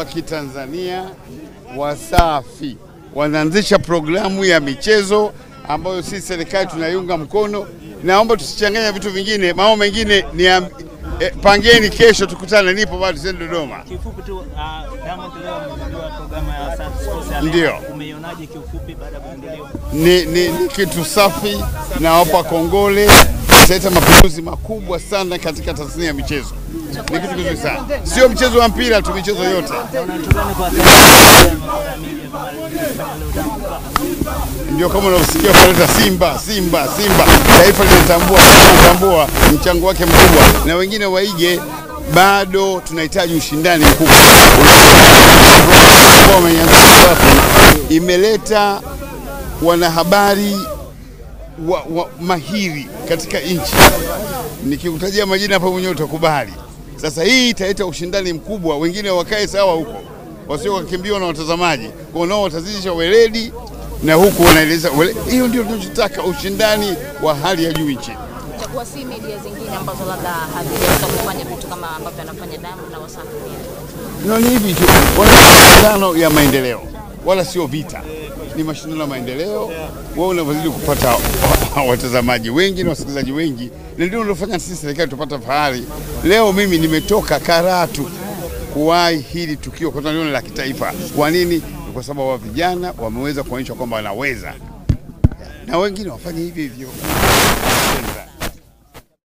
wa Kitanzania Wasafi wanaanzisha programu ya michezo ambayo sisi serikali tunaiunga mkono. Naomba tusichanganya vitu vingine, mambo mengine ni ya, eh, pangeni kesho tukutane, nipo bado tuende Dodoma. Kiufupi tu uh, Diamond leo amezindua programu ya Wasafi Sports Arena. Ndio. Umeionaje kiufupi baada ya kuzinduliwa? ni, ni, ni kitu safi na wapa kongole, italeta mapinduzi makubwa sana katika tasnia ya michezo. Ni kitu kizuri sana, sio mchezo wa mpira tu, michezo yote. Na unatugani kwa Watanzania masuala media kama alivyofanya leo Diamond Platnumz? Ndio kama unaosikia kuleta Simba, Simba, Simba, taifa linatambua, linatambua mchango wake mkubwa, na wengine waige. Bado tunahitaji ushindani mkubwa. Ambao wameanza Wasafi imeleta wanahabari wa, wa, mahiri katika nchi. Nikikutajia majina hapa mwenyewe utakubali. Sasa hii italeta ushindani mkubwa, wengine wakae sawa huko, wasio wakimbiwa na watazamaji, kwa nao watazidisha weledi na huku wanaeleza wele- hiyo ndio tunachotaka, ushindani wa hali ya juu nchini. itakuwa si media zingine ambazo labda hazijaweza kufanya vitu kama ambavyo anafanya Diamond na Wasafi pia. No, ni hivi tu, wana mashindano ya maendeleo, wala sio vita, ni mashindano ya maendeleo. Wao unavyozidi kupata watazamaji wengi na wasikilizaji wengi, na ndio unalofanya sisi serikali tupata fahari. Leo mimi nimetoka Karatu kuwahi hili tukio kwa sababu ni la kitaifa. Kwa nini? Ni kwa sababu wa vijana wameweza kuonyesha kwamba wanaweza, na wengine wafanye hivyo hivyo.